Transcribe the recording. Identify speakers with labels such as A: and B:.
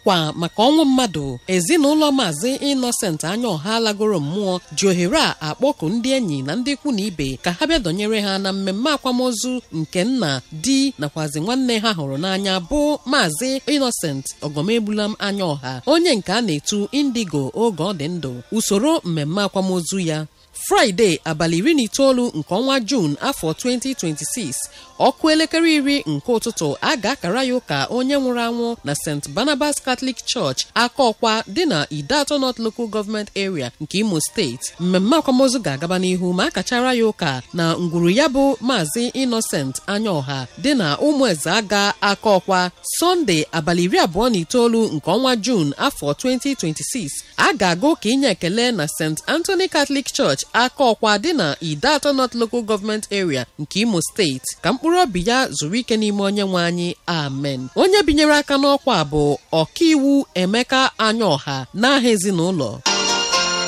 A: ọkwa maka ọnwụ mmadụ ezinụlọ maazị Innocent Anyaọha lagoro mmụọ ji ohere a akpọku ndị enyi na ndị ikwu na ibe ka ha bịa dọnyere ha na mmemme akwamozu nke nna di nakwazi nwanne ha hụrụ n'anya bụ maazị Innocent Ogomegbulam Anyaọha onye nke a na-etu indigo oge ọ dị ndụ usoro mmemme akwamozu ya fraịde abalị iri na itoolu nke ọnwa juun afọ 2026 ọkụ elekere iri nke ụtụtụ a ga-akara ya ụka onye nwụrụ anwụ na st barnabas catholic church aka ọkwa dị na idato north local government area nke imo steeti mmemme akwamozu ga-agaba n'ihu ma a kachara ya ụka na ngwuru ya bụ maazị innocent anyaọha dị na ụmụeze aga aka ọkwa sọnde abalị iri abụọ na itoolu nke ọnwa juun afọ 2026 a ga-aga ụka inye ekele na st anthony catholic church aka ọkwa dị na idato north local government area nke imo steeti ka mkpụrụ obi ya zuru ike n'ime onye nwe anyị amen onye binyere aka n'ọkwa bụ ọkaiwu emeka anyaọha n'aha ezinụlọ